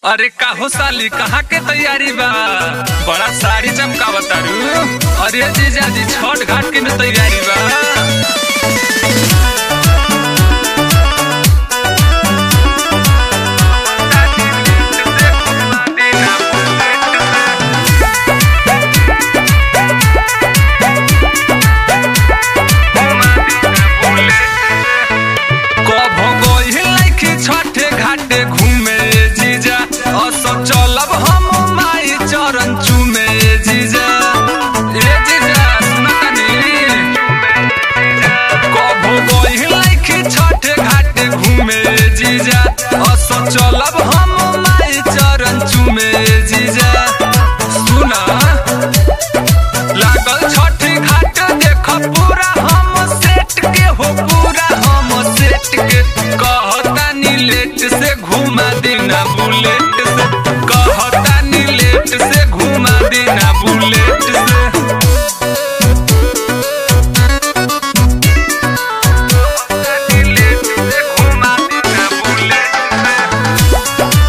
अरे काहो साली कहाँ के तैयारी बा बड़ा साड़ी चमकावतारू अरे जीजा जी छठ घाट के न तैयारी बा कभो गइल लइकी छठे घाटे घूमे जीजा असो चलब हम माई चरण चूमे जीजा ए जीजा सुनतनी कभो गइल लइकी छठे घाटे घूमे जीजा असो चलब हम माई चरण चूमे जीजा सुना लागल छठी घाट देख पूरा हम सेट के हो पूरा हम सेट के कहतानी लेट से घुमा देना बुलेट से कहतानी लेट से घुमा देना बुलेट से कहतानी लेट से घुमा देना बुलेट से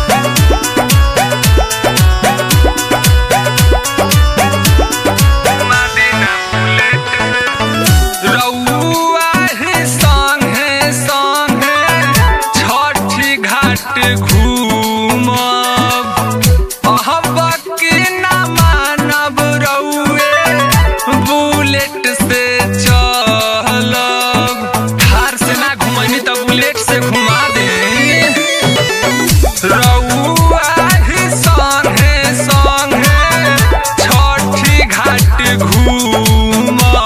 रउआ ही संगे संगे छठी घाट घूमब अहब की ना मानब रउए बुलेट से चलब थार से ना घुमनी त बुलेट से घुमा दे रउआ ही संगे संगे छठी घाट घूमब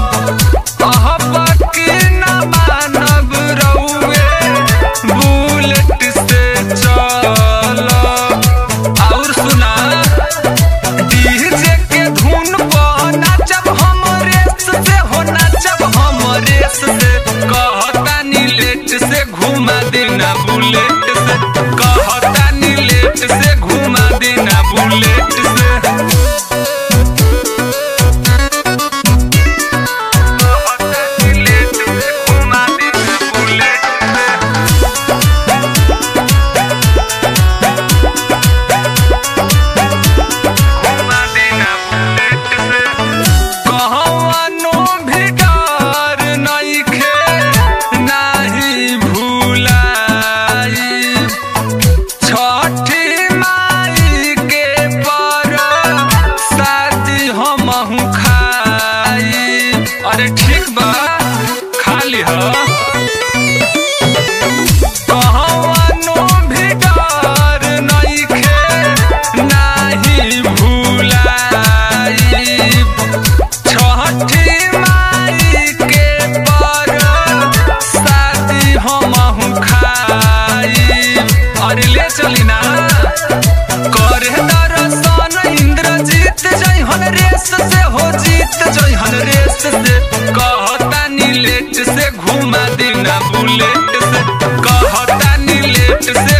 अहब की ना मानब रउए बुलेट से चलब और सुना डीजे के धुन पर नाचब हम रेस से हो नाचब हम रेस से कहतानी लेट से घुमा देना बुलेट से कहतानी लेट से घुमा देना बुलेट से कहतानी लेट से घुमा देना बुलेट से घुमा देना बुलेट से कहवनो भी डर नइखे नाही भुलाई छठी माई के पर शादी हमहू खाई अरे ठीक बा खाली ह कहवनो भी डर नइखे नाही भुलाई छठी माई के पर शादी हमहू खाई अरे ले चली ना करे दर्शन इंद्रजीत जइहन रेस से हो जीत जइहन रेस से कहतानी लेट से घुमा देना बुलेट से कहतानी लेट से